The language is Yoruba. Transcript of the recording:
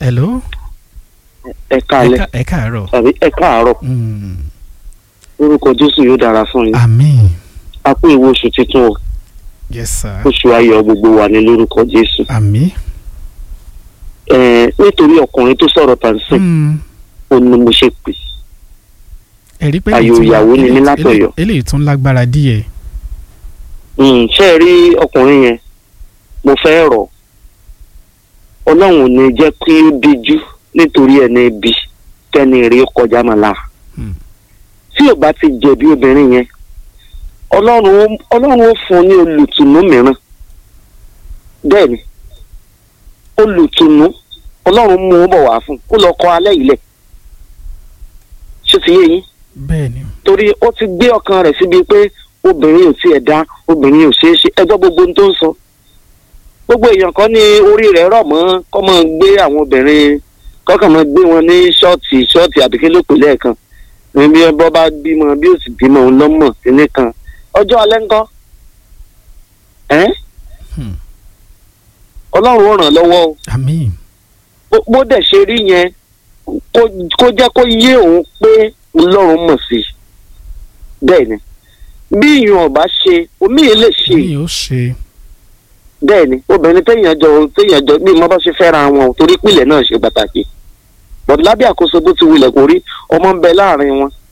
hello ẹ káalẹ́ ẹ káàárọ̀ tàbí ẹ káàárọ̀ Mm, orúkọ jésù yóò dára fún yín àmín a kú ìwé oṣù tuntun o yes sir oṣù ayọ̀ gbogbo wa ní lórúkọ jésù àmín ẹ nítorí ọkùnrin tó sọ̀rọ̀ tàǹsìn Mm, ó ní mo ṣe pè ẹ̀rí pé Ayò eléyìí tún- ìyàwó ni mí eléyìí- látọ̀yọ́. eléyìí tún lágbára díẹ̀ Mm, ṣé ẹ rí ọkùnrin yẹn mo fẹ́ rọ̀ ọlọ́run ò ní jẹ́ kí ó díjú nítorí ẹni ibi kẹ́ni rí kọjá màlá Hmm. tí ò bá ti jẹ̀bi obìnrin yẹn ọlọ́run ó- ọlọ́run ó fún un ní olùtùnú mìíràn bẹ́ẹ̀ ni olùtùnú ọlọ́run mú un bọ̀ wá fún un kó lọ kọ alẹ́ ilẹ̀ ṣé ti yé yín bẹ́ẹ̀ ni torí ó ti gbé ọkàn rẹ̀ síbi pé obìnrin ò tiẹ̀ dá obìnrin ò ṣeé ṣe ẹgbẹ́ gbogbo ohun tó ń sọ gbogbo èèyàn kan ní orí rẹ̀ rọ̀ mọ́ kọ́ máa gbé àwọn obìnrin kọ́kàn máa gbé wọn ní ṣọ́ọ̀tì ṣọ́ọ̀tì àbíké ló pè lẹ́ẹ̀kan ní bí ọba bá bímọ bí ó sì bímọ òun lọ́mọ sílé kan ọjọ́ alẹ́ ńkọ́ ẹ́ Hmm. ọlọ́run ó ràn lọ́wọ́ o àmín bó- bó dẹ̀ ṣe rí yẹn kó- kó jẹ́ kó yé òun pé ọlọ́run mọ̀ sí i bẹ́ẹ̀ ni bí ìyún ọ̀bá ṣe omi yìí lè ṣe mi ò ṣe bẹ́ẹ̀ ni obìnrin téèyàn jọ téèyàn jọ bí mo bá ṣe fẹ́ra wọn torí pìlẹ̀ náà ṣe pàtàkì bọ̀dù lábẹ́ àkóso bó ti wulẹ̀ kó rí ọmọ ń bẹ láàrin wọn